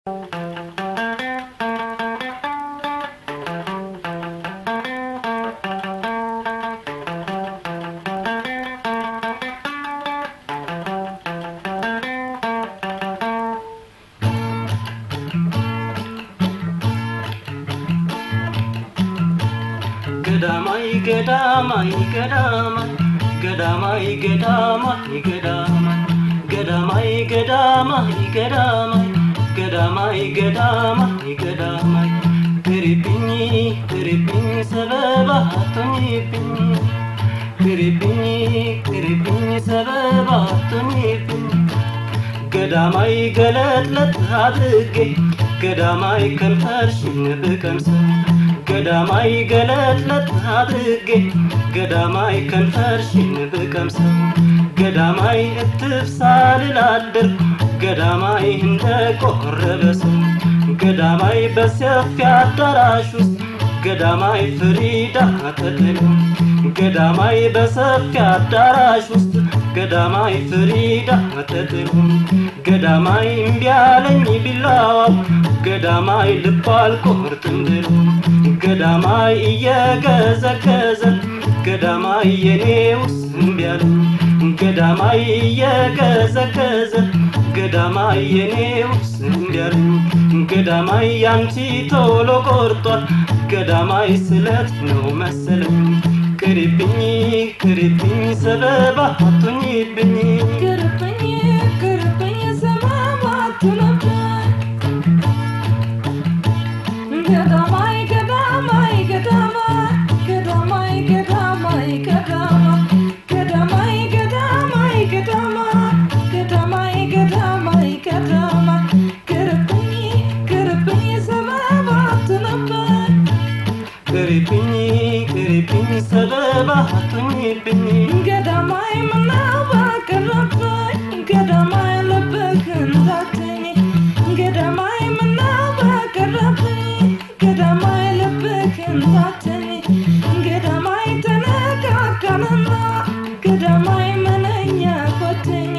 ገዳማይ ገዳማይ ገዳማይ ገዳማይ ገዳማይ ገዳማይ ገዳማይ ገዳማይ ገዳማይ ገዳማይ ገዳማይ ገዳማይ ቅሪብኝ ቅሪብኝ ሰበባ አቶኝብኝ ቅሪብኝ ቅሪብኝ ሰበባ አቶኝብኝ ገዳማይ ገለጥለጥ አድርጌ ገዳማይ ከንፈርሽን ብቀምሰው ገዳማይ ገለጥለጥ አድርጌ ገዳማይ ከንፈርሽን ብቀምሰው ገዳማይ እትፍ ሳልላድር ገዳማይ እንደ ቆረበ ሰው ገዳማይ በሰፊ አዳራሽ ውስጥ ገዳማይ ፍሪዳ ተጥሎ ገዳማይ በሰፊ አዳራሽ ውስጥ ገዳማይ ፍሪዳ ተጥሎ ገዳማይ እምቢ አለኝ ቢላዋው ገዳማይ ልብ አልቆርጥም ብሎ ገዳማይ እየገዘገዘ ገዳማይ የኔውስ እምቢ አለኝ ገዳማይ እየገዘገዘ ገዳማይ የኔውስ እምቢ አለኝ ገዳማይ ያንቺ ቶሎ ቆርጧል ገዳማይ ስለት ነው መሰለኝ ቅሪብኝ ቅሪብኝ ሰበባ አቶኝብኝ ቅርብኝ ቅርብኝ ሰበባ አትሁንብኝ ገዳማይ ገዳማይ ገዳማይ ገዳማይ ገዳማይ ገዳማይ ገዳማይ ገዳማይ ገዳማይ ገዳማይ ገዳማይ ገዳማይ ቅርብኝ ቅርብኝ ሰበባ አትሁንብኝ ቅሪብኝ ቅሪብኝ ሰበባ አቶኝብኝ ገዳማይ ምነው በቀረብኝ ገዳማይ ልብህን ታተኝ ገዳማይ ምነው በቀረብኝ ገዳማይ ልብህን ታተኝ ገዳማይ ተነካካንና ገዳማይ ምንኛ ኮተኝ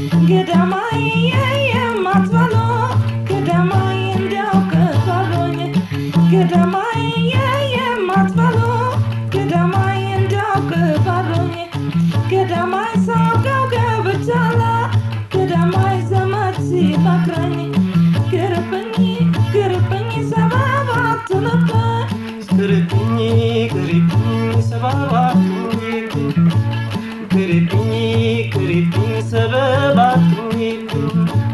ገዳማይ የማትበሎ ገዳማይ እንዲያው ከፋሎኝ ገዳማይ የማትበሎ ገዳማይ እንዲያው ከፋሎኝ ገዳማይ ሳውቀው ገብቻለ ገዳማይ ዘመድ ሲመክረኝ ግርብኝ ግርብኝ ሰበብ አትሁንብኝ ቅሪብኝ ቅሪብኝ ሰበባ አቶኝብኝ ቅሪብኝ ቅሪብኝ ሰበባ አቶኝብኝ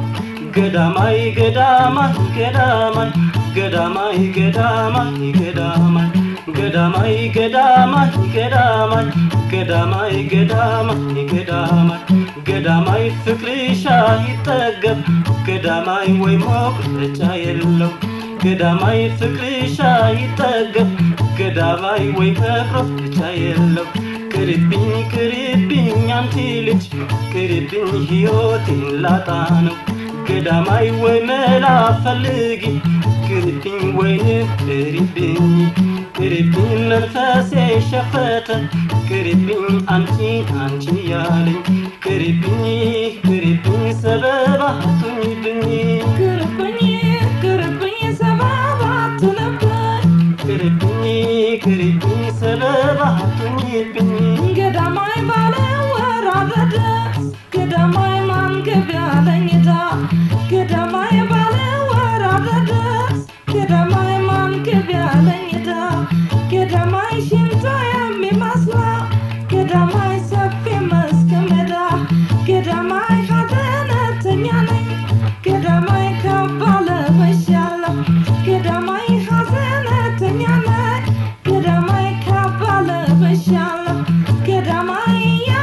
ገዳማይ ገዳማይ ገዳማይ ገዳማይ ገዳማይ ገዳማይ ገዳማይ ገዳማይ ገዳማይ ገዳማይ ገዳማይ ገዳማይ ገዳማይ ፍቅርሻ ይጠገብ ገዳማይ ወይ መቁረጫ የለው ገዳማይ ፍቅርሻ ይጠገብ ገዳማይ ወይ መቁረጫ የለው ቅሪብኝ ቅሪብኝ አንቺ ልጅ ቅሪብኝ ሕይወቴን ላጣ ነው ገዳማይ ወይ መላ ፈልጊ ቅሪብኝ ወይንም ቅሪብኝ ቅሪብኝ መንፈሴ ሸፈተ ቅሪብኝ አንቺ አንቺ ያለኝ ቅሪብኝ ቅሪብኝ ሰበብ አትሁኝብኝ ግርብኝ ግርብኝ ሰበብ አትሁንብኝ ቅሪብኝ ቅሪብኝ ሰበብ አትሁኝብኝ ገዳማይ ባለ ወራረደ ገዳማይ ማንገብ ያለኝታ ገዳማይ ባለ ወራረደ ገዳማይ ማንገብ ያለኝታ ገዳማይ ሽንታ የሚመስለው ገዳማይ ሰፊ መስክ ሜዳ ገዳማይ ሀዘነተኛ ነኝ ገዳማይ ካባለ በሻለሁ ገዳማይ ሀዘነተኛ ነኝ ገዳማይ ካባለ በሻለሁ ገዳማይ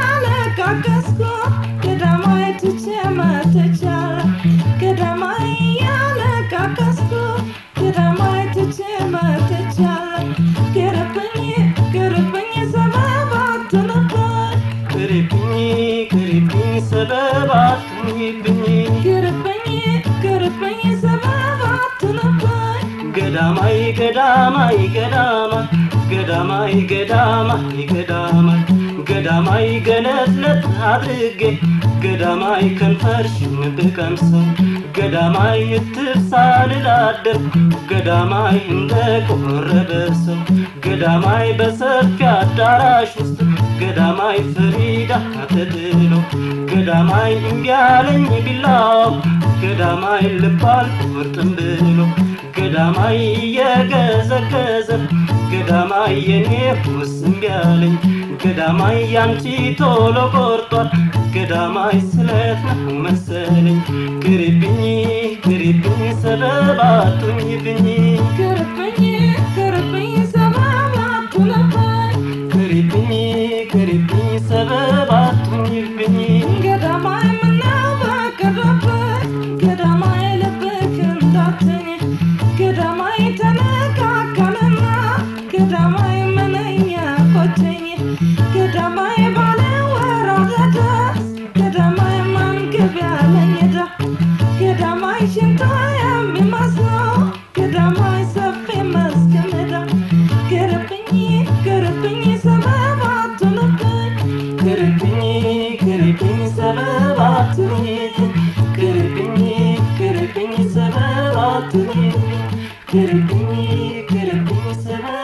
ያለቃቀስኩ ገዳማይ ትቼ መጥቻለሁ ገዳማይ ያለቃቀስኩ ገዳማይ ትቼ መጥቻለሁ ግርብኝ ግርብኝ ሰበብ አትሁንብኝ ቅሪብኝ ቅሪብኝ ሰበብ አትሁኝብኝ ግርብኝ ግርብኝ ሰበብ አትሁንብኝ ገዳማይ ገዳማይ ገዳማይ ገዳማይ ገዳማይ ገዳማይ ገዳማይ ገለጥለጥ አድርጌ ገዳማይ ከንፈርሽን ብቀምሰው ገዳማይ እትብሳ ልላደር ገዳማይ እንደ ቆረበ ሰው ገዳማይ በሰፊ አዳራሽ ውስጥ ገዳማይ ፍሪዳ ተጥሎ ገዳማይ እምቢ አለኝ ቢላው ገዳማይ ልባል ቁርጥም ብሎ ገዳማይ እየገዘገዘ ገዳማይ የኔ ውስ እምቢ አለኝ ገዳማይ ያንቺ ቶሎ ቆርጧል ገዳማይ ስለት ነው መሰለኝ ቅሪብኝ ቅሪብኝ ሰበብ አቱኝብኝ ቅርብኝ ቅርብኝ ሰበብ አትሁንብኝ ቅሪብኝ ቅሪብኝ ሰበብ አቱኝብኝ ገዳማይ ምነው በቀረብኝ ገዳማይ ልብክ እንዳትኝ ገዳማይ ተነካካንና ገዳማይ ምንኛ ቆጨኝ ገዳማይ ባለ ወራረደ ገዳማይ ማንገብ ያለኝ ዳ ገዳማይ ሽንታ የሚመስለው ገዳማይ ሰፊ መስክ ሜዳ ቅርብኝ ቅርብኝ ሰበብ አትሁንብኝ ቅሪብኝ ቅሪብኝ ሰበብ አቱኝት ቅሪብኝ ቅሪብኝ ሰበብ አቱኝት ቅሪብኝ ቅሪብኝ ሰበብ